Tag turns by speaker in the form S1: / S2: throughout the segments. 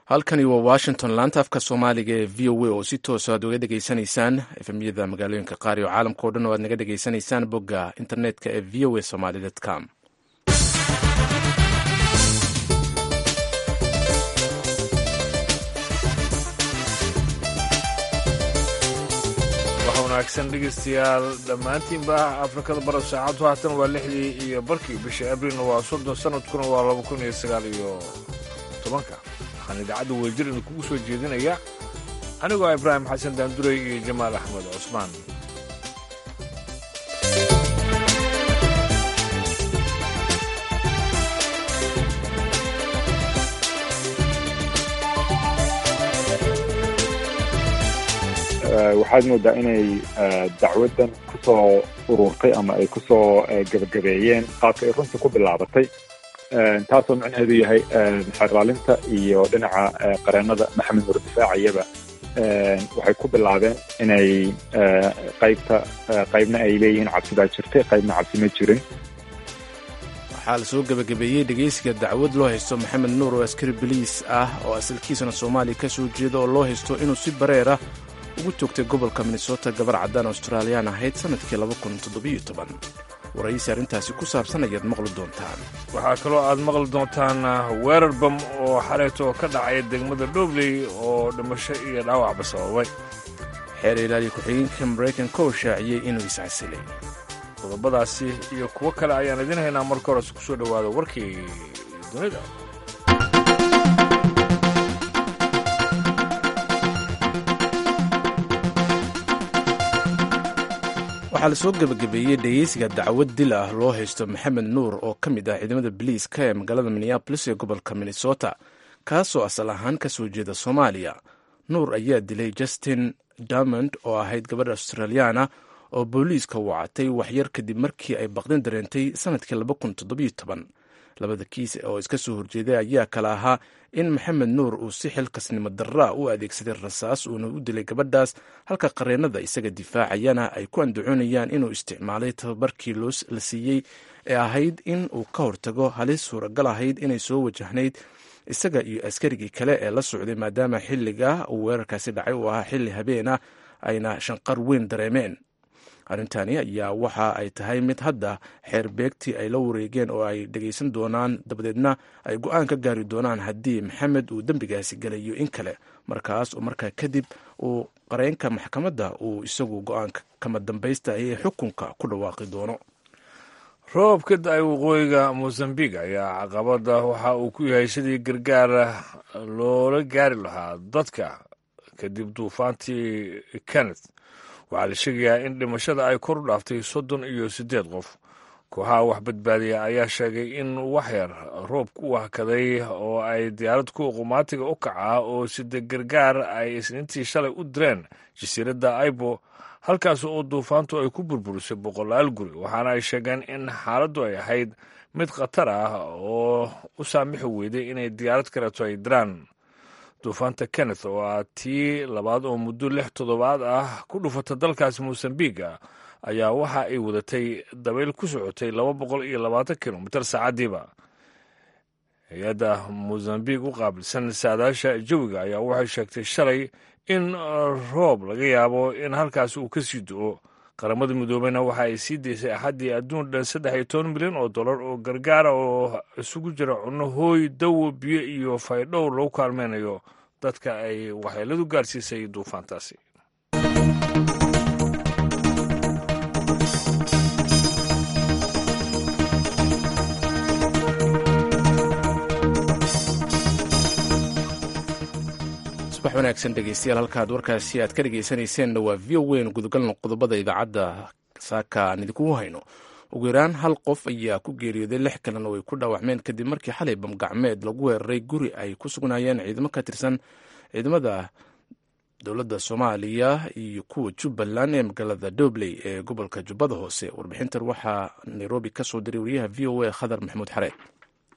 S1: halkani waa washington laanta afka soomaaliga ee v o a oo si toosa aad uga dhegaysanaysaan efemyada magaalooyinka qaar iyo caalamka o dhan oo aad naga dhegaysanaysaan bogga internetka ee v o a somaly com
S2: waxa wanaagsan dhegaystayaal dhammaantiinba afrikada barab saacaddu haatan waa lixdii iyo barkii bisha abrilna waa soddon sanadkuna waa laba kun iyo sagaal iyo tobanka waxaan idaacadda weljir idinkugu soo jeedinaya anigoo ibraahim xasan daanduray iyo jamaal axmed cusmaan
S3: waxaad moodaa inay dacwaddan ku soo ururtay ama ay ku soo gebagabeeyeen qaabka ay runtii ku bilaabatay taasoo micnaheedu yahay xerlaalinta iyo dhinaca qareennada maxamed nur difaaciyaba waxay ku bilaabeen inay qaybta qaybna ay leeyihiin cabsi baa jirtay qaybna cabsi ma jirin
S1: waxaa la soo gebagabeeyey dhegaysiga dacwad loo haysto maxamed nuur oo askari boliis ah oo asalkiisana soomaaliya ka soo jeeda oo loo haysto inuu si bareer ah ugu toogtay gobolka minnesota gabar caddaan australiyaan ahayd sannadkii waraysi arrintaasi ku saabsan ayaad maqli doontaan
S2: waxaa kaloo aad maqli doontaan weerar bam oo xaleeto ka dhacay degmada dhobley oo dhimasho iyo dhaawacba sababay
S1: xeer ilaaliya ku-xigeenka maraykanka oo shaaciyey inuu iscasilay
S2: qodobadaasi iyo kuwo kale ayaan idiin haynaa marka hores ku soo dhowaada warkii dunida
S1: waxaa lasoo gebagabeeyey dhegeysiga dacwad dil ah loo haysto maxamed nuur oo ka mid ah ciidamada biliiska ee magaalada minneabolis ee gobolka minnesota kaasoo asal ahaan ka soo jeeda soomaaliya nuur ayaa dilay justin damond oo ahayd gabadh australiyaana oo booliiska wacatay waxyar kadib markii ay baqdin dareentay sannadkii labada kiis oo iska soo horjeeday ayaa kale ahaa in maxamed nuur uu si xilkasnimo darraa u adeegsaday rasaas uuna u dilay gabadhaas halka qareennada isaga difaacayana ay ku andacoonayaan inuu isticmaalay tababarkii la siiyey ee ahayd in uu ka hortago halis suuragal ahayd inay soo wajahnayd isaga iyo askarigii kale ee la socday maadaama xilliga uu weerarkaasi dhacay uu ahaa xilli habeena ayna shanqar weyn dareemeen arrintani ayaa waxa ay tahay mid hadda xeer beegtii ay la wareegeen oo ay dhegaysan doonaan dabadeedna ay go-aan ka gaari doonaan haddii maxamed uu dembigaasi galayo in kale markaas oo markaa kadib uu qareenka maxkamadda uu isagu go-aanka kama dambaysta ee xukunka ku dhawaaqi doono
S2: roob ka da-ay waqooyiga mosambik ayaa caqabada waxa uu ku yahay sidii gargaar loola gaari lahaa dadka kadib duufaantii kenneth waxaa la sheegayaa in dhimashada ay kor u dhaaftay soddon iyo siddeed qof kooxaha wax badbaadiya ayaa sheegay in waxyar roobku u hakaday oo ay diyaarad kuwa qumaatiga u kacaa oo sida gargaar ay isniintii shalay u direen jasiiradda aibo halkaas oo duufaantu ay ku burburisay boqolaal guri waxaana ay sheegeen in xaaladdu ay ahayd mid khatar ah oo u saamixi weyday inay diyaarad kaleeto ay diraan duufaanta kenneth oo ah tii labaad oo muddo lix toddobaad ah ku dhufata dalkaasi mosambiga ayaa waxa ay wadatay dabayl ku socotay laba boqol iyo labaatan kilomitir saacaddiiba hay-adda mosambik u qaabilsan saadaasha jawiga ayaa waxay sheegtay shalay in roob laga yaabo in halkaasi uu ka sii do-o qaramada midoobeyna waxa ay sii daysay axaddii adduun dhan saddex iyo toban milyan oo dollar oo gargaara oo isugu jira cunno hooy dawo biyo iyo faydhowr lagu kaalmeynayo dadka ay waxyeeladu gaarsiisay duufaantaasi
S1: subax wanaagsan dhegeystayaal halkaad warkaasi aad ka dhegeysanayseena waa v o weyn gudagalna qodobada idaacadda saaka aan idinkugu hayno ugu yaraan hal qof ayaa ku geeriyooday lix kalena way ku dhaawacmeen kadib markii xalay bamgacmeed lagu weeraray guri ay ku sugnaayeen ciidamo ka tirsan ciidamada dowladda soomaaliya iyo kuwa jubbaland ee magaalada dobley ee gobolka jubbada hoose warbixintan waxaa nairobi ka soo diray wariyaha v o a khadar maxamuud xareed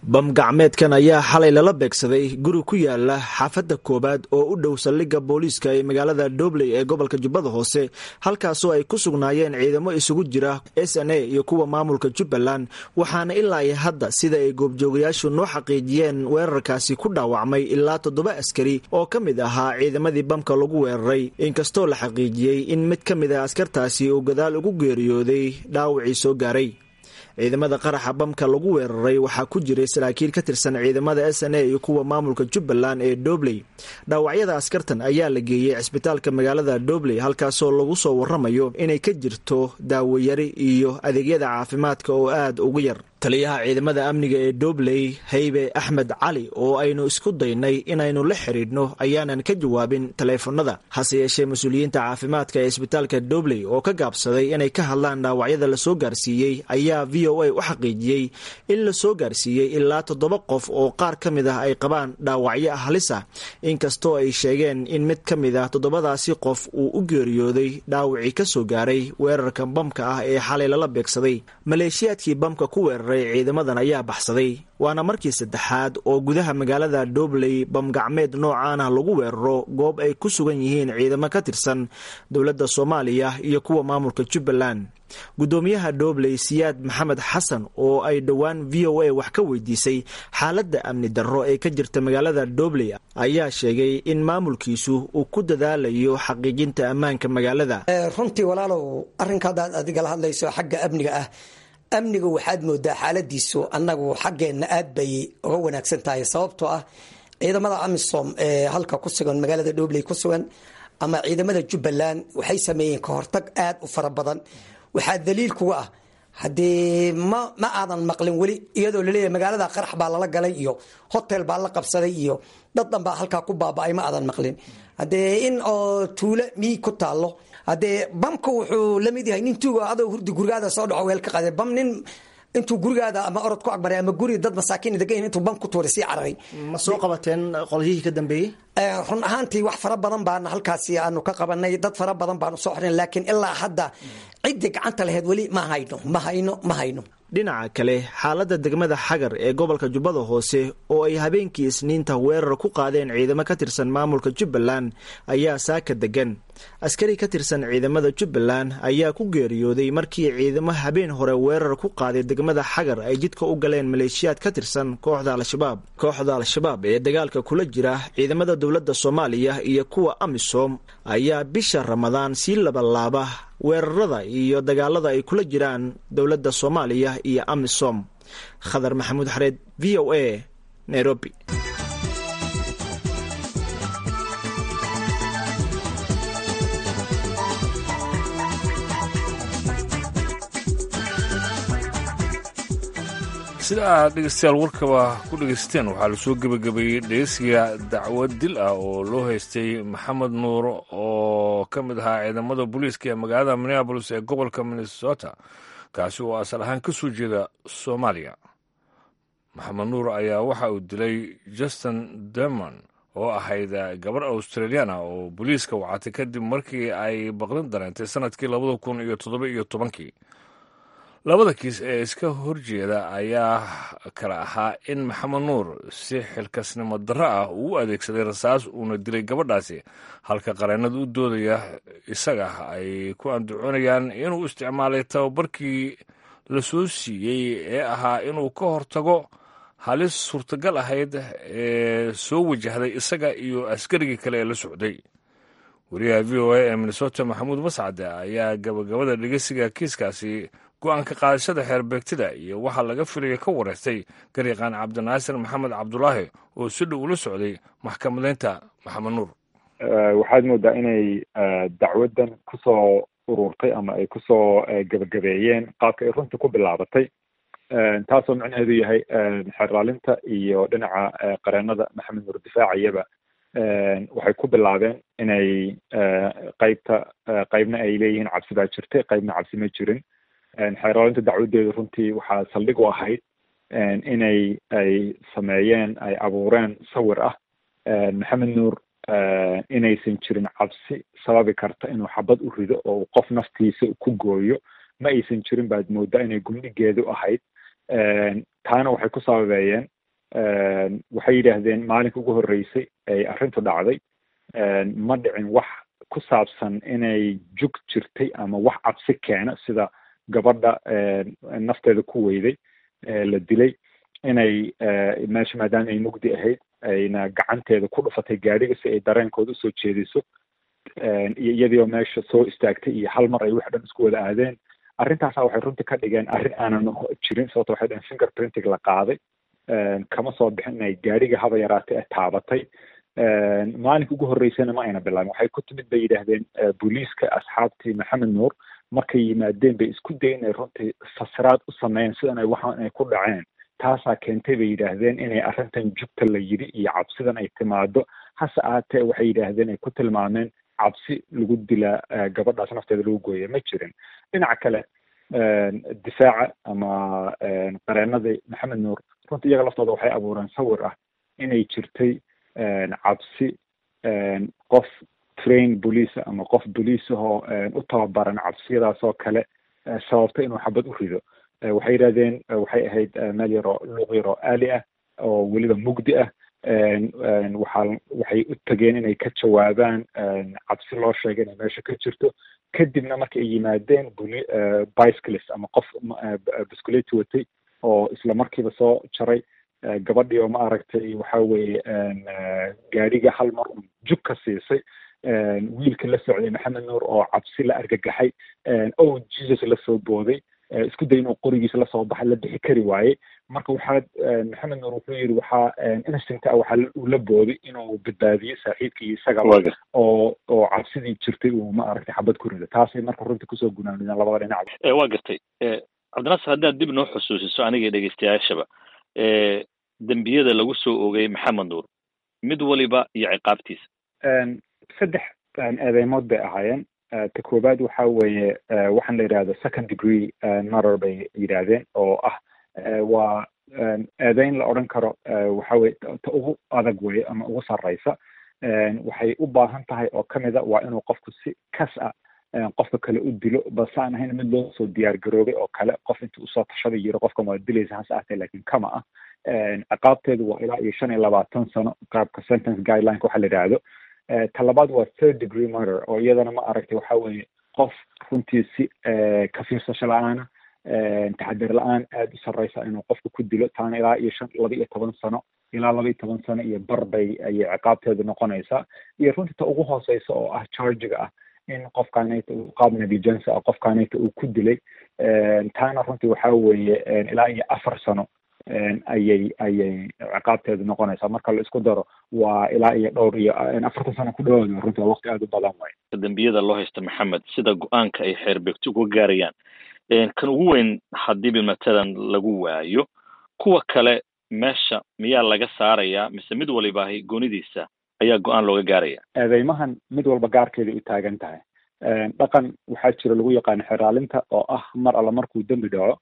S4: bam gacmeedkan ayaa xalay lala beegsaday guri ku yaala xaafadda koowaad oo u dhow saldhigga booliiska ee magaalada dobley ee gobolka jubbada hoose halkaasoo ay ku sugnaayeen ciidamo isugu jira s n a iyo kuwa maamulka jubbaland waxaana ilaa iyo hadda sida ay goobjoogayaashu noo xaqiijiyeen weerarkaasi ku dhaawacmay ilaa toddoba askari oo ka mid ahaa ciidamadii bamka lagu weeraray inkastoo la xaqiijiyey in mid ka mid ah askartaasi uu gadaal ugu geeriyooday dhaawacii soo gaaray ciidamada qaraxa bamka lagu weeraray waxaa ku jiray saraakiil ka tirsan ciidamada s n a iyo kuwa maamulka jubbaland ee dobley dhaawacyada askartan ayaa la geeyey cisbitaalka magaalada dobley halkaasoo lagu soo waramayo inay ka jirto daawayari iyo adeegyada caafimaadka oo aad ugu yar taliyaha ciidamada amniga ee dobley haybe axmed cali oo aynu isku daynay inaynu la xidhiidhno ayaanan ka jawaabin taleefanada hase yeeshee mas-uuliyiinta caafimaadka ee isbitaalka dobley oo ka gaabsaday inay ka hadlaan dhaawacyada lasoo gaarsiiyey ayaa v o a u xaqiijiyey in lasoo gaarsiiyey ilaa toddoba qof oo qaar ka mid ah ay qabaan dhaawacyo halis ah inkastoo ay sheegeen in mid ka mid ah toddobadaasi qof uu u geeriyooday dhaawacii ka soo gaaray weerarka bamka ah ee xalay lala beegsaday maleeshiyaadkii bamka ku weeraray ciidamadan ayaa baxsaday waana markii saddexaad oo gudaha magaalada dobley bamgacmeed noocaana lagu weeraro goob ay ku sugan yihiin ciidamo ka tirsan dowladda soomaaliya iyo kuwa maamulka jubbaland guddoomiyaha dobley siyaad maxamed xasan oo ay dhowaan v o a wax ka weydiisay xaaladda amni darro ee ka jirta magaalada dobley ayaa sheegay in maamulkiisu uu ku dadaalayo xaqiijinta ammaanka magaalada
S5: runtii walaalow arrinka haddaad adigala hadlayso xagga amniga ah amniga waxaad moodaa xaaladiisu annagu xaggeenna aad bay uga wanaagsan tahay sababtoo ah ciidamada amisom ee halka ku sugan magaalada dhobley ku sugan ama ciidamada jubbaland waxay sameeyeen ka hortag aad u fara badan waxaa daliil kuga ah haddee ma ma aadan maqlin weli iyadoo laleeyahay magaalada qarax baa lala galay iyo hotel baa la qabsaday iyo dad dhan baa halkaa ku baaba-ay ma aadan maqlin haddee in oo tuulo miig ku taallo haddee bamka wuxuu lamid yahay nin tuuga adoo hurdi gurigaada soo dhaco weel ka qaade bam nin intuu gurigaada ama orod ku agmaray ama guri dad masaakiin degan intuu bam ku tuuray sii cararay
S4: ma soo qabateen qolyihii ka dambeeyey
S5: run ahaantii wax fara badan baana halkaasi aanu ka qabanay dad fara badan baanu soo xornay laakiin ilaa hadda ciddii gacanta laheyd weli ma hayno ma hayno ma hayno
S4: dhinaca kale xaaladda degmada xagar ee gobolka jubbada hoose oo ay habeenkii isniinta weerar ku qaadeen ciidamo ka tirsan maamulka jubbaland ayaa saaka degan askari ka tirsan ciidamada jubbaland ayaa ku geeriyooday markii ciidamo habeen hore weerar ku qaaday degmada xagar ay jidka u galeen maleeshiyaad ka tirsan kooxda al-shabaab kooxda al-shabaab ee dagaalka kula jira ciidamada dowladda soomaaliya iyo kuwa amisom ayaa bisha ramadaan sii labalaaba weerarada iyo dagaalada ay kula jiraan dowladda soomaaliya iyo amisom khadar maxamuud xareed v o a nairobi
S2: sida aad dhegeystayaal warkaba ku dhegaysteen waxaa lasoo gebagabeeyey dhegeysiga dacwad dil ah oo loo haystay maxamed nuur oo ka mid ahaa ciidamada booliiska ee magaalada minneabolis ee gobolka minnesota kaasi oo asal ahaan ka soo jeeda soomaaliya maxamed nuur ayaa waxa uu dilay justin dermon oo ahayd gabar australiana oo booliiska wacatay kadib markii ay baqdin dareentay sanadkii labada kun iyo toddoba iyo tobankii labada kiis ee iska horjeeda ayaa kale ahaa in maxamed nuur si xilkasnimo darro ah uu u adeegsaday rasaas uuna dilay gabadhaasi halka qareennada u doodaya isaga ay ku andacoonayaan inuu isticmaalay tababarkii la soo siiyey ee ahaa inuu ka hortago halis suurtagal ahayd ee soo wajahday isaga iyo askarigii kale ee la socday wariyaha v o a ee minnesota maxamuud mascade ayaa gabagabada dhegeysiga kiiskaasi go-aanka qaadashada xeerbeegtida iyo waxaa laga filaya ka wareystay garyaqaan cabdinaasir maxamed cabdulaahi oo si dhow ula socday maxkamadaynta maxamed nuur
S3: waxaad moodaa inay dacwaddan kusoo ururtay ama ay kusoo gebagabeeyeen qaabka ay runtii ku bilaabatay taasoo micnaheedu yahay xeerlaalinta iyo dhinaca qareennada maxamed nuur difaacayaba waxay ku bilaabeen inay qeybta qeybna ay leeyihiin cabsi baa jirtay qeybna cabsi ma jirin xeerlaalinta dacwadeedu runtii waxaa saldhig u ahayd inay ay sameeyeen ay abuureen sawir ah maxamed nuur inaysan jirin cabsi sababi karta inuu xabad u rido oo uu qof naftiisa ku gooyo ma aysan jirin baad moodaa inay gumdhigeedu ahayd taana waxay ku sababeeyeen waxay yidhaahdeen maalinka ugu horreysay ay arrintu dhacday ma dhicin wax ku saabsan inay jug jirtay ama wax cabsi keena sida gabadha nafteeda ku weyday la dilay inay meesha maadaama ay mugdi ahayd ayna gacanteeda ku dhufatay gaadhiga si ay dareenkooda usoo jeediso iyo iyadiioo meesha soo istaagtay iyo hal mar ay wax dhan isku wada aadeen arrintaasa waxay runtii ka dhigeen arrin aanan jirin sababto waxay dhaheen finger printing la qaaday kama soo bixin inay gaadhiga haba yaraatay ee taabatay maalinka ugu horreysana ma ayna bilaabin waxay ku timid bay yidhaahdeen booliiska asxaabtii maxamed nuur markay yimaadeen bay isku dayen inay runtii fasiraad u sameeyeen sidan ay waxaan ay ku dhaceen taasaa keentay bay yidhaahdeen inay arrintan jugta la yidhi iyo cabsidan ay timaado hase ahaatee waxay yidhaahdeen ay ku tilmaameen cabsi lagu dilaa gabadhaas nafteeda lagu gooya ma jirin dhinaca kale difaaca ama qareenadii maxamed nuur runtii iyaga laftooda waxay abuureen sawir ah inay jirtay cabsi qof train bolice ama qof bolice ahoo u tababaran cabsiyadaas oo kale sababta inuu xabad u rido waxay yidhahdeen waxay ahayd meel yaroo luuq yaroo aali ah oo weliba mugdi ah waxaa waxay u tageen inay ka jawaabaan cabsi loo sheegay inay meesha ka jirto kadibna marka ay yimaadeen buli bicyclist ama qof bisculeti watay oo isla markiiba soo jaray gabadhii oo ma aragtay waxa weeye gaadhiga hal mar un jug ka siisay wiilka la socday maxamed nuur oo cabsi la argagaxay o jesus la soo booday isku day inuu qorigiisa lasoo baxay la bixi kari waaye marka waxaa maxamed nuur wuxuu yidhi waxaa instinct ah waxaa uu la booday inuu badbaadiyo saaxiibkii isagaba oo oo cabsidii jirtay uu ma aragtay xabad ku rido taasay marka runtii kusoo gunaanideen labada dhinac
S6: waa gartay cabdinasir haddaad dib noo xusuusiso aniga dhegeystayaashaba dembiyada lagu soo oogay maxamed nuur mid waliba iyo ciqaabtiisa
S3: saddex eedeymood bay ahaayeen ta koowaad waxa weeye waxaan la yidhahdo second degree murder bay yidhaahdeen oo ah waa eedeyn la odhan karo waxa weye ta ugu adag weye ama ugu sarreysa waxay u baahan tahay oo kamid a waa inuu qofku si kas ah qofka kale u dilo balse aan ahayn mid loo soo diyaar garoobay oo kale qof intii usoo tashaday yiro qofkan waa dilaysa hase ahtee lakin kama ah ciqaabteedu waa ilaa iyo shan iyo labaatan sano qaabka sentence guidelineka waxa la yidhaahdo talabaad waa third degree murder oo iyadana ma aragtay waxa weeye qof runtii si ka fiirsasho la-aana taxadir la-aan aada u sarreysa inuu qofka ku dilo taana ilaa iyo shan laba iyo toban sano ilaa laba iyo toban sano iyo bar bay ayay ciqaabteedu noqonaysaa iyo runtii ta ugu hooseysa oo ah chargiga ah in qofkaanayta uu qaab negligence ah qofkaanayta uu ku dilay taana runtii waxa weeye ilaa iyo afar sano ayay ayay ciqaabteedu noqonaysaa marka la isku daro waa ilaa iyo dhowr iyo afartan sano ku dhawaada runtii waa waqti aada u badan way
S6: dembiyada loo haysta maxamed sida go-aanka ay xeerbeegto uga gaarayaan kan ugu weyn hadiiba matalan lagu waayo kuwa kale meesha miyaa laga saarayaa mise mid walibaahi goonidiisa ayaa go-aan looga gaaraya
S3: eedeymahan mid walba gaarkeeday u taagan tahay dhaqan waxaa jira lagu yaqaano xeraalinta oo ah mar alla markuu dembi dhaco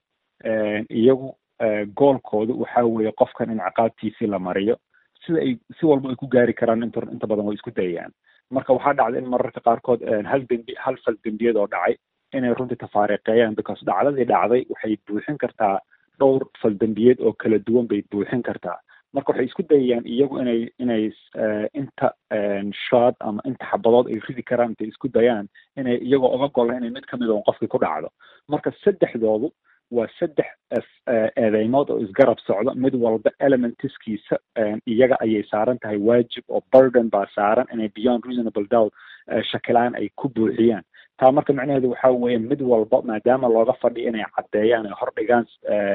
S3: iyagu goolkoodu waxa weeye qofkan in ciqaabtiisii la mariyo sida ay si walba ay ku gaari karaan int inta badan way isku dayayaan marka waxaa dhacday in mararka qaarkood hal dembi hal fal dembiyad oo dhacay inay runtii tafaariqeeyaan because dhacdadii dhacday waxay buuxin kartaa dhowr fal dembiyeed oo kala duwan bay buuxin kartaa marka waxay isku dayayaan iyagu inay inay inta shod ama inta xabadood ay ridi karaan intay isku dayaan inay iyagoo oga gola inay mid kamid on qofkii ku dhacdo marka saddexdoodu waa saddex eedeymood oo isgarab socda mid walba elementiskiisa iyaga ayay saaran tahay waajib oo burden baa saaran inay beyond reasonable doubt shakilaan ay ku buuxiyaan taa marka macnaheedu waxa weeye mid walba maadaama looga fadhiyo inay caddeeyaan ay hordhigaan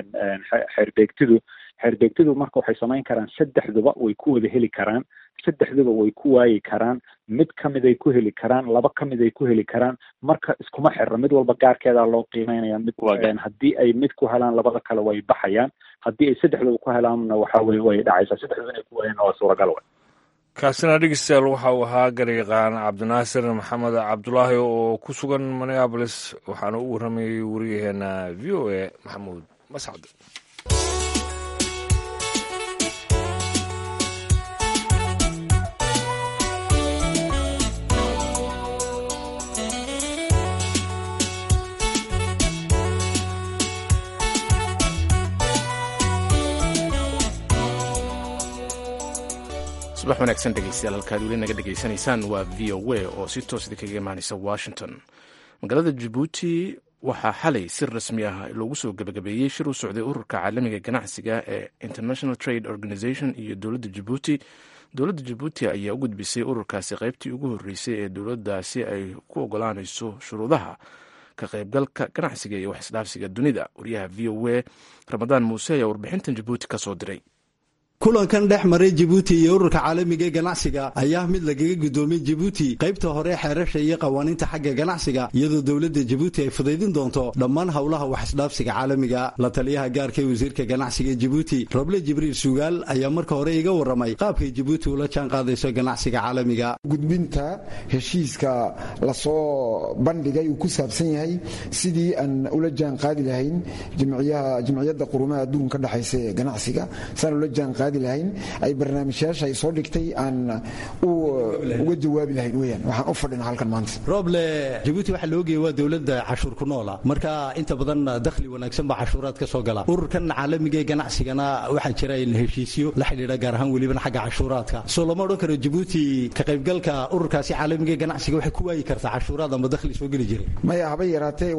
S3: xeerbeegtidu xeerbeegtidu marka waxay samayn karaan saddexduba way ku wada heli karaan saddexduba way ku waayi karaan mid kamid ay ku heli karaan laba kamid ay ku heli karaan marka iskuma xirra mid walba gaarkeedaa loo qiimeynaya mid haddii ay mid ku helaan labada kale way baxayaan haddii ay saddexduba ku helaanna waxa weye way dhacaysaa saddexduba inay ku waayaan waa suuragal way
S2: kaasina dhegeystayaal waxa uu ahaa garyaqaan cabdinaasir maxamed cabdulaahi oo ku sugan minneabolis waxaana u warramayay wariyaheena v o a maxamuud mascad
S1: subax wanaagsan dhegeystayaal halkaad weli naga dhegaysanaysaan waa v o a oo si toos idinkaga imaanaysa washington magaalada jabuuti waxaa xalay si rasmi ah loogu soo gebagabeeyey shir u socday ururka caalamiga ganacsiga ee international trade organization iyo dowladda jabuuti dowladda jabuuti ayaa u gudbisay ururkaasi qaybtii ugu horreysay ee dowladdaasi ay ku ogolaanayso shuruudaha ka qaybgalka ganacsiga iyo wax isdhaafsiga dunida wariyaha v o a ramadaan muuse ayaa warbixintan jabuuti ka soo diray
S7: kulankan dhex maray jabuuti iyo ururka caalamiga ee ganacsiga ayaa mid lagaga gudoomiyey jabuuti qaybta hore xeerasha iyo qawaaniinta xagga ganacsiga iyadoo dowladda jabuuti ay fudaydin doonto dhammaan howlaha waxisdhaafsiga caalamiga la taliyaha gaarka ee wasiirka ganacsiga jabuuti roble jibriil sugaal ayaa marka hore iga waramay qaabkay jabuuti ula jaan qaadayso ganacsiga caalamiga
S8: gudbinta heshiiska lasoo bandhigay uu ku saabsan yahay sidii aan ula jaan qaadi lahayn jimciyadda qurumaha adduunka ka dhexaysa ee ganacsiga saan ula jaan qaadi lahayn ay barnaamijyaasha ay soo dhigtay aan uga jawaabi lahayn weyaan waxaan u fadhina halkan maanta
S7: roble jabuuti waxaa la ogaya waa dowladda cashuur ku noola marka inta badan dakhli wanaagsan baa cashuuraad ka soo gala ururkan caalamiga ee ganacsigana waxaa jira in heshiisyo la xidhiidha gaar ahaan welibana xagga cashuuraadka soo lama odhan karo jabuuti ka qaybgalka ururkaasi caalamiga ee ganacsiga waxay ku waayi kartaa cashuuraad ama dakhli soo geli jiray
S8: maya haba yaraatee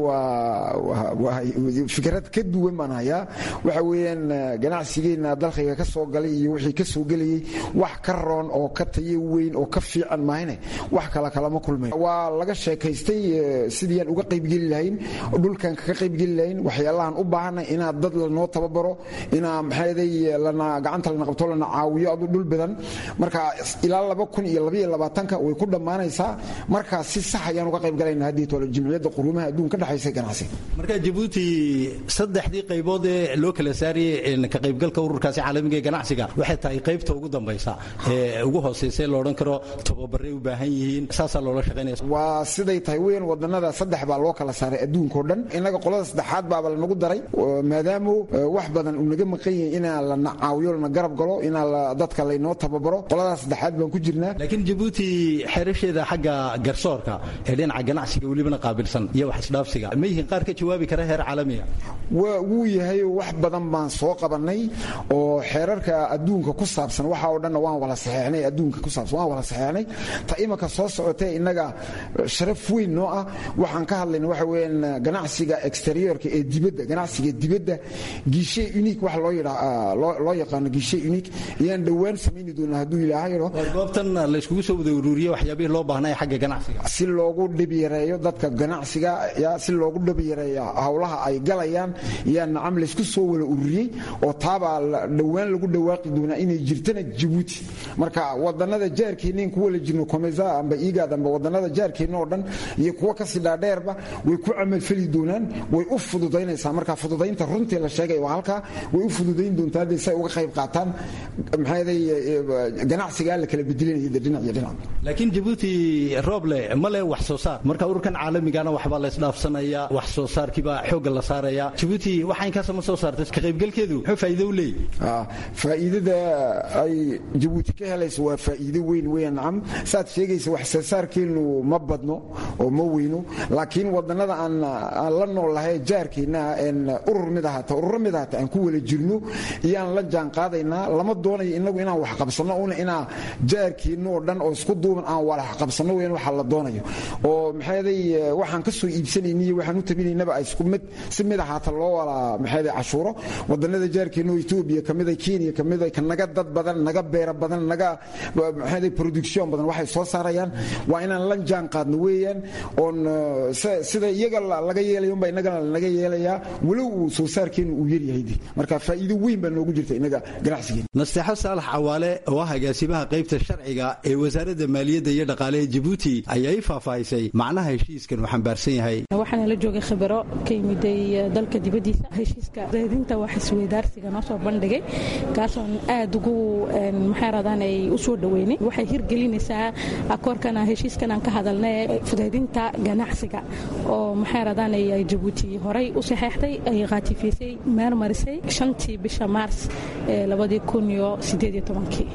S8: waa fikrad ka duwan baan hayaa waxa weeyaan ganacsigeenna dalkayga ka soo galay iyo wixii ka soo gelayay wax ka roon oo ka tayo weyn oo ka fiican mahayne wax kala kalama kulmay waa laga sheekaystay sidii aan uga qaybgeli lahayn dhulkan kaga qaybgeli lahayn waxyaalahan u baahanay inaa dad lanoo tababaro inaa maxaaday lana gacanta lana qabto lana caawiyo adu dhul badan marka ilaa laba kun iyo labaiyo labaatanka way ku dhammaanaysaa markaa si sax ayaan uga qayb galayna haddii tole jimciyadda quruumaha adduunka ka dhexaysa ganacsiga
S7: marka jabuuti saddexdii qaybood ee loo kala saariyey ka qaybgalka ururkaasi caalamiga ee ganacsiga waxay tahay qaybta ugu dambaysa ee ugu hooseysa loo odhan karo tababaray u baahan yihiin saasaa loola shaqaynaya
S8: waa siday tahay weyn wadanada saddex baa loo kala saaray adduunkao dhan innaga qolada saddexaad baaba lanagu daray maadaamu wax badan uu naga maqan yahay inaa lana caawiyo lana garab galo inaa dadka laynoo tababaro qoladaas saddexaad baan ku jirnaa
S7: laakiin jabuuti xerasheeda xagga garsoorka ee dhinaca ganacsiga welibana qaabilsan iyo wax isdhaafsiga ma yihiin qaar ka jawaabi kara heer caalamiga
S8: wuu yahay wax badan baan soo qabanay oo xeerarka adduunka ku saabsan waxa oo dhanna waan wala saxeexnay adduunka ku saabsan waan wala saxeexnay ta imanka soo socotee innaga sharaf weyn noo ah waxaan ka hadlayna waxa weeyaan ganacsiga exteriorka ee dibadda ganacsiga dibadda gishe unique wax loo yidhaa loo yaqaano gishe unique ayaan dhowaan samayni doonaa hadduu ilaahay yidho
S7: goobtan layskugu soo wada ururiye waxyaabihii loo baahnay xagga ganacsiga
S8: si loogu dhibyareeyo dadka ganacsiga yaa si loogu dhibyareeyo howlaha ay galayaan yaa nacam laysku soo wada ururiyey oo taabaa dhowaan lagu dhawaaqi doonaa inay jirtana jabuuti marka wadanada jaarkeenna in kuwa la jirno komesa amba igaad amba wadanada jaarkeenna oo dhan iyo kuwa kasii dhaadheerba way ku camalfeli doonaan way u fududaynaysaa marka fududaynta runtii la sheegay waa halkaa way u fududayn doontaa hadday say uga qayb qaataan maxaaday ganacsigaa la kala bedelinaya dhinac iyo dhinac
S7: laakiin jabuuti rooble ma leh wax soo saar marka ururkan caalamigana waxbaa la isdhaafsanaya wax soo saarkiibaa xoogga la saaraya jabuuti waxa inkaasama soo saartay ka qaybgalkeedu muxuu faa'iido u leeyahy
S8: faa'iidada ay jabuuti ka helayso waa faa'iido weyn weya nacam saad sheegaysa wax soo saarkeennu ma badno oo ma weyno laakiin wadanada aan la nool lahay jaarkeenna en urur mid ahaata ururo mid ahaata aan ku wala jirno iyaan la jaan qaadaynaa lama doonayo inagu inaan wax qabsanno una inaa jaarkeenna oo dhan oo isku duuban aan walax qabsanno weyan waxa la doonayo oo maxaaday waxaan ka soo iibsanayna iyo waxaan u tabinaynaba ay isku mid si mid ahaata loo wala maxaaday cashuuro wadanada jaarkeenna oo etoobiya kamida kenya kamida ka naga dad badan naga beera badan naga maxaaday production badan waxay soo saarayaan waa inaan la jaan qaadno weeyaan oon sida iyaga laga yeelayo unba innagana lanaga yeelayaa walow uu soo saarkeenu uu yaryahay marka faa'iido weyn baa noogu jirta innaga ganacsigeena
S7: nasteexo saalax cawaale oo ah agaasimaha qaybta sharciga ee wasaaradda maaliyadda iyo dhaqaaleha jabuuti ayaa i faahfaahisay macnaha heshiiskan uu xambaarsan yahay
S9: waxaana la joogay khibaro ka yimiday dalka dibaddiisa heshiiska raadinta wax isweydaarsiga noo soo bandhigay kaasoon aad ugu maxay radaan ay u soo dhoweynay waxay hirgelinaysaa akoorkana heshiiskan aan ka hadalnay fudaydinta ganacsiga oo maxay radaan ay jabuuti horay u saxeexday ay qaatifiysay meermarisay shantii bisha maars ee labadii kun iyo sideed iyo tobankii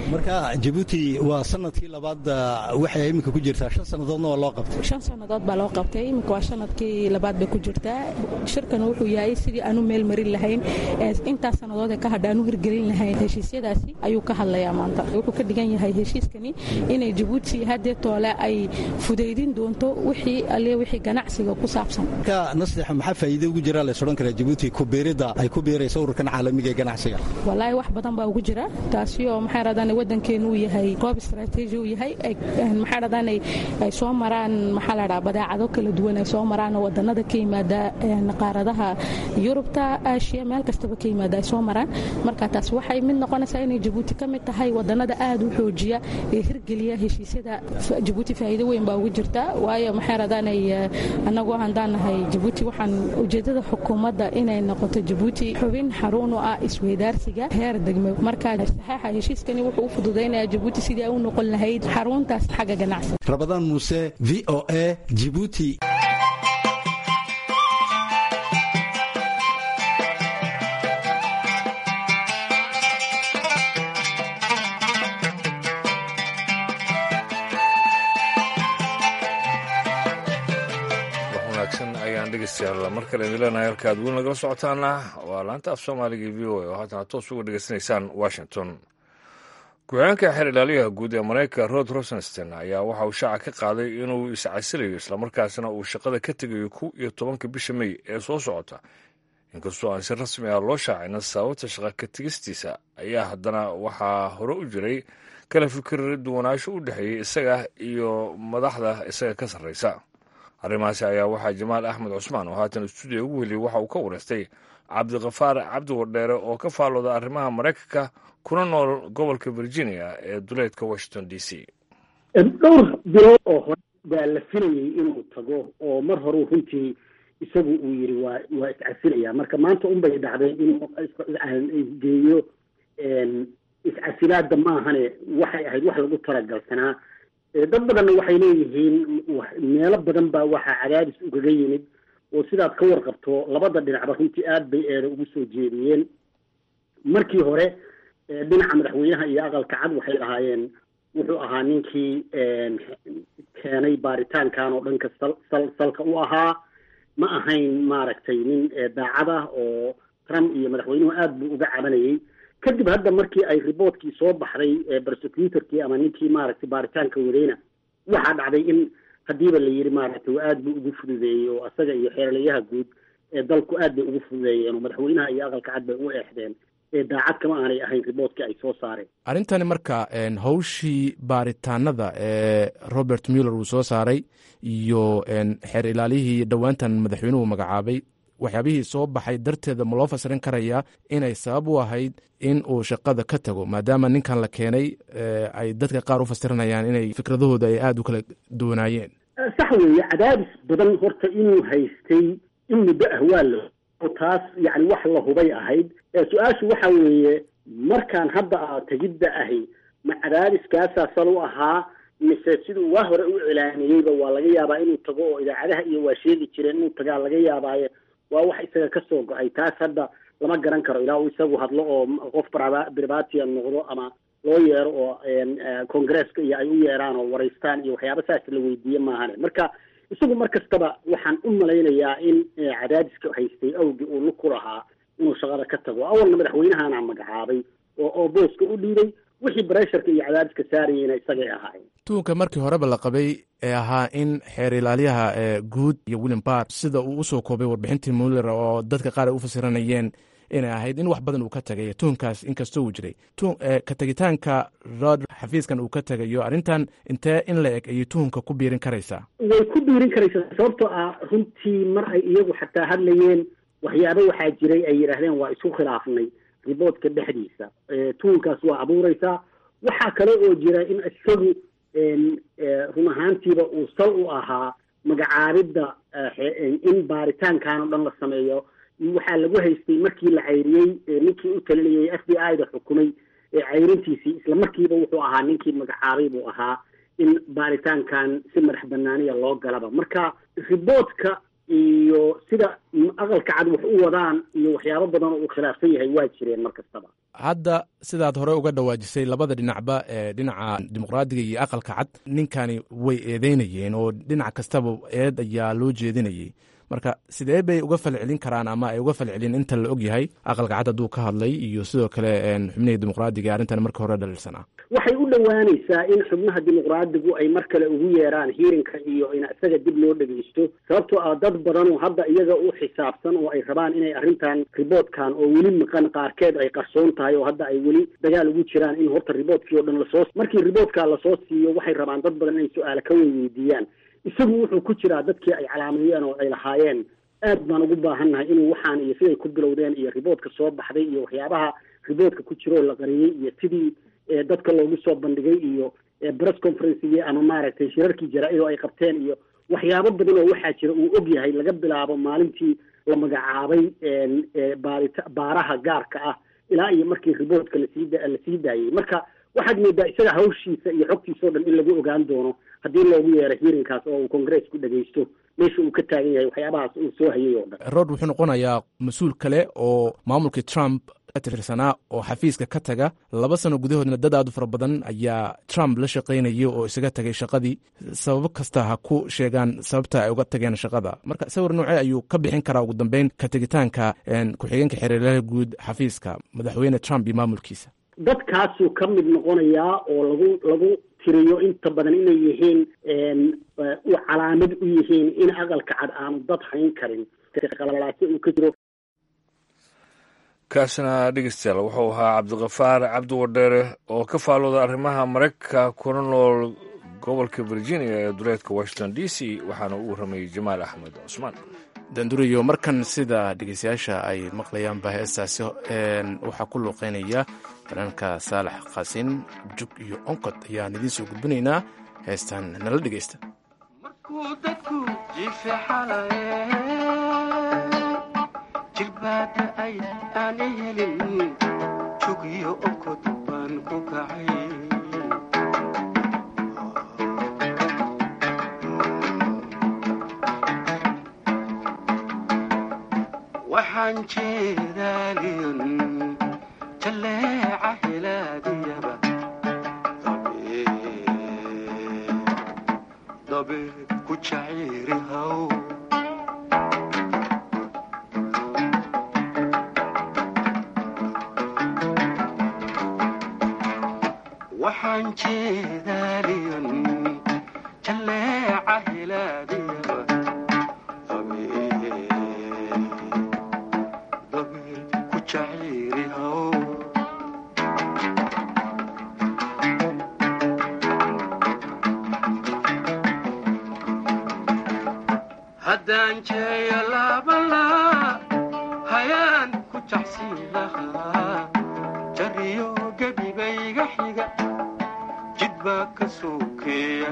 S7: marka jabuuti waa sanadkii labaad waxay iminka ku jirtaa shan sannadoodna waa loo qabtay
S9: shan sannadood baa loo qabtay iminka waa sanadkii labaad bay ku jirtaa shirkan wuxuu yahay sidii aanu meel marin lahayn intaas sannadood ee ka hadha aanu hirgelin lahayn heshiisyadaasi ayuu ka hadlayaa maanta wuxuu ka dhigan yahay heshiiskani inay jabuuti haddee toole ay fudaydin doonto wixii alle wixii ganacsiga ku saabsan
S7: marka nasteexa maxaa faa'iido ugu jira lays odhan karaa jabuuti ku biiridda ay ku biirayso ururkan caalamiga ee ganacsiga
S9: wallaahi wax badan baa ugu jira taasi oo maxay radaan waddankeenu uu yahay goob istaraatiiji uu yahay maxay radaan ay soo maraan maxaa la dhaha badeecado kala duwan ay soo maraan wadannada ka yimaada qaaradaha yurubta aashiya meel kastaba ka yimaada ay soo maraan marka taas waxay mid noqonaysaa inay jabuuti ka mid tahay wadannada aad u xoojiya ee hirgeliya heshiisyada jabuuti faa'iido weyn baa ugu jirta waayo maxay radaan annagoo handaan nahay jabuuti waxaan ujeedada xukuumadda inay noqoto jabuuti xubin xarun u ah isweydaarsiga heer degme marka saxeixa heshiiskani wuxuu u fududaynayaa jabuuti sidii ay u noqon lahayd xaruntaas xagga ganacsiga
S7: rabadaan muuse v o a jibuuti
S2: dhegeystayaal mar kale idin leenahay halka ad weli nagala socotaana waa laanta af soomaaliga v o a oo haatan toos uga dhegeysanaysaan washington ku-xigeenka xeer ilaaliyaha guud ee maraykanka rod rosenstein ayaa waxa uu shaaca ka qaaday inuu iscasilayo islamarkaasna uu shaqada ka tegayo kow iyo tobanka bisha mey ee soo socota inkastoo aan si rasmi ah loo shaacina sababta shaqa ka tegistiisa ayaa haddana waxaa hore u jiray kala fikir duwanaansho u dhexeeyey isaga iyo madaxda isaga ka sarreysa arrimahaasi ayaa waxaa jamaal axmed cusmaan oo haatan stuudiya ugu heliyay waxa uu ka wareystay cabdikafaar cabdi wardheere oo ka faallooda arrimaha maraykanka kuna nool gobolka virginia ee duleedka washington d c
S10: dhowr bilood oo hore baa la filayay inuu tago oo mar horeu runtii isagu uu yidhi waa waa iscasilaya marka maanta unbay dhacday inuu geeyo iscasilaada maahane waxay ahayd wax lagu talagalsanaa dad badanna waxay leeyihiin meelo badan baa waxaa cadaadis ugaga yimid oo sidaad ka warqabto labada dhinacba runtii aad bay eeda ugu soo jeediyeen markii hore dhinaca madaxweynaha iyo aqalka cad waxay lahaayeen wuxuu ahaa ninkii keenay baaritaankan oo dhanka sal sal salka u ahaa ma ahayn maaragtay nin daacad ah oo trump iyo madaxweynuhu aad buu uga cabanayay kadib hadda markii ay riboortkii soo baxday prosecutorkii ama ninkii maaragtay baaritaanka wadayna waxaa dhacday in haddiiba la yidhi maaragtay aad buu ugu fududeeyey oo asaga iyo xeerlayaha guud ee dalku aad bay ugu fududeeyeen oo madaxweynaha iyo aqalka cad bay u eexdeen ee daacad kama aanay ahayn riboortkii ay soo saareen
S1: arrintani marka hawshii baaritaanada ee robert muller uu soo saaray iyo xeer ilaalihii dhowaantan madaxweynuhu magacaabay waxyaabihii soo baxay darteeda ma loo fasirin karayaa inay sabab u ahayd in uu shaqada ka tago maadaama ninkan la keenay ay dadka qaar u fasiranayaan inay fikradahooda ay aada u kala duwanaayeen
S10: sax weeye cadaadis badan horta inuu haystay in muddo ah waa la oo taas yacni wax la hubay ahayd su-aashu waxa weeye markaan hadda a tegidda ahi ma cadaadiskaasaa sal u ahaa mise siduu waa hore u cilaamiyeyba waa laga yaabaa inuu tago oo idaacadaha iyo waa sheegi jireen inuu tagaa laga yaabaaye waa wax isaga ka soo go-ay taas hadda lama garan karo ilaa uu isagu hadlo oo qof bribatia noqdo ama loo yeero oo congresska iyo ay u yeeraan oo waraystaan iyo waxyaaba saas la weydiiye maahane marka isagu mar kastaba waxaan u malaynayaa in cadaadiska haystay awgii uu lug ku lahaa inuu shaqada ka tago awalna madaxweynahana magacaabay oo oo booska u dhiibay wixii bresharka iyo cadaadiska saarayeyna isagay ahaayeen
S1: tuunka markii horeba la qabay ee ahaa in xeer ilaalyaha guud iyo william barr sida uu usoo koobay warbixintii muller oo dadka qaar ay u fasiranayeen inay ahayd in wax badan uu ka tagayo tuunkaas inkastoo uu jiray ka tegitaanka rod xafiiskan uu ka tegayo arrintan intee in la eg ayay tuhunka ku biirin karaysaa
S10: way ku biirin karaysaa sababtoo ah runtii mar ay iyagu xataa hadlayeen waxyaaba waxaa jiray ay yidhaahdeen waa isku khilaafnay riboodka dhexdiisa tuhunkaas waa abuureysaa waxaa kale oo jira in isagu run ahaantiiba uu sal u ahaa magacaabidda in baaritaankan o dhan la sameeyo waxaa lagu haystay markii la cayriyey ninkii u talinayay f b i da xukumay cayrintiisii isla markiiba wuxuu ahaa ninkii magacaabay buu ahaa in baaritaankan si madax banaaniya loo galaba marka riboodka iyo sida aqalka cad wax u wadaan iyo waxyaabo badan oo uu khilaafsan yahay waa jireen mar kastaba
S1: hadda sidaad hore uga dhawaajisay labada dhinacba ee dhinaca dimuqraadiga iyo aqalka cad ninkani way eedeynayeen oo dhinac kastaba eed ayaa loo jeedinayay marka sidee bay uga falcelin karaan ama ay uga falcelin inta la og yahay aqalka cad hadduu ka hadlay iyo sidoo kale xubnihii dimuqraadiga arrintan marka hore dhaliilsanaa
S10: waxay u dhowaanaysaa in xubnaha dimuqraadigu ay mar kale ugu yeeraan hiirinka iyo in isaga dib loo dhegeysto sababtoo ah dad badan oo hadda iyaga u xisaabsan oo ay rabaan inay arrintan riboodkan oo weli maqan qaarkeed ay qarsoon tahay oo hadda ay weli dagaal ugu jiraan in horta riboodkii oo dhan lasoo markii riboodkaa lasoo siiyo waxay rabaan dad badan inay su-aale ka weydiiyaan isagu wuxuu ku jiraa dadkii ay calaameeyeen oo ay lahaayeen aad baan ugu baahannahay inuu waxaan iyo siday ku bilowdeen iyo riboodka soo baxday iyo waxyaabaha riboodka ku jiro oo la qariyey iyo sidii dadka loogu soo bandhigay iyo press conferencigi ama maaragtay shirarkii jaraa-id oo ay qabteen iyo waxyaabo badan oo waxaa jira uu og yahay laga bilaabo maalintii la magacaabay baarita baaraha gaarka ah ilaa iyo markii riboodka lasii lasii daayey marka waxaad moodaa isaga hawshiisa iyo xogtiisa o dhan in lagu ogaan doono haddii loogu yeero hiirinkaas oo uu congressku dhegeysto meesha uu ka taagan yahay waxyaabahaas uu soo hayay oo dhan
S1: rod wuxuu noqonayaa mas-uul kale oo maamulkii trump ka tirsanaa oo xafiiska ka taga laba sano gudahoodna dad aad u fara badan ayaa trump la shaqaynayay oo isaga tagay shaqadii sababo kasta ha ku sheegaan sababta ay uga tageen shaqada marka sawir noocee ayuu ka bixin karaa ugu dambeyn ka tegitaanka ku-xigeenka xereeraha guud xafiiska madaxweyne trump iyo maamulkiisa
S10: dadkaasuu ka mid noqonayaa oo lagu lagu tiriyo inta badan inay yihiin u calaamad u yihiin in aqalka cad aanu dad hayn karin qalalaase uu ka jiro
S2: kaasina dhegeystayaal wuxuu ahaa cabdikafaar cabdi wadheere oo ka faalooda arrimaha maraykanka kuna nool gobolka virginia ee duleedka washington d c waxaana u warramayey jamaal axmed cusmaan
S1: danduriyo markan sida dhegeystayaasha ay maqlayaanba heestaasi waxaa ku luuqeynaya fanaanka saalax qaasin jug iyo onkod ayaan idiin soo gudbinaynaa heestan nala dhegeysta
S11: jirbaada ay aana helin jugiyo onkod baan ku kacay waxaan jeedaaliyon jalleeca helaadiyaba dabeed ku jaciiri haw waxaan jeedaaliyon jalleeca helaadiyaba dabeed ku jaciiri haw haddaan jeeyo laabalaa hayaan ku jacsiin lahaa jariyo gebibayga xiga jid baa ka sokeeya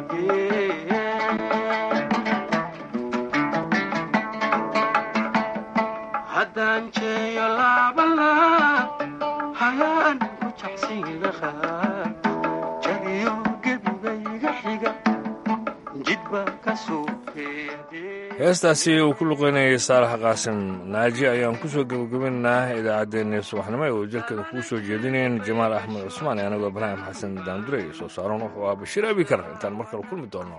S11: haddaan jeeyo laabalaa hayaan ku jacsiin lahaa jariyo gebibayga xiga jid baa ka sokeeya
S2: heestaasi uu ku luqeynayay saalax qaasim naaji ayaan ku soo gebagabaynaynaa idaacaddeenna subaxnimo ee ujeedkeeda kugu soo jeedinayeen jamaal axmed cusmaan ee anagoo ibraahim xasan daandurey soo saaran wuxuu ah bashiir abikar intaan mar kale kulmi doono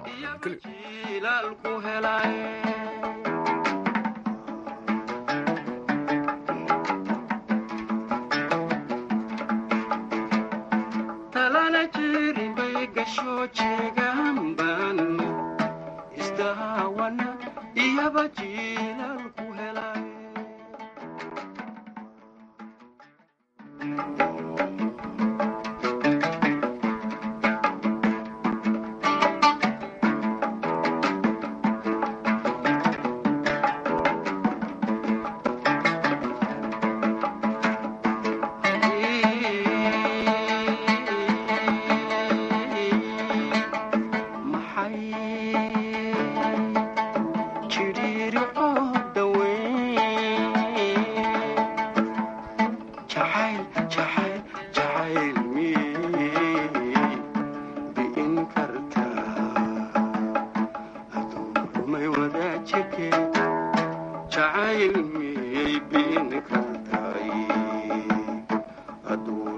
S11: talana jirin bay gasho jeegaanban isdaawana iyaba jiilaalku helay maxay jidhiiri oo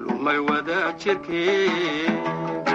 S11: lumay wadaa jirkee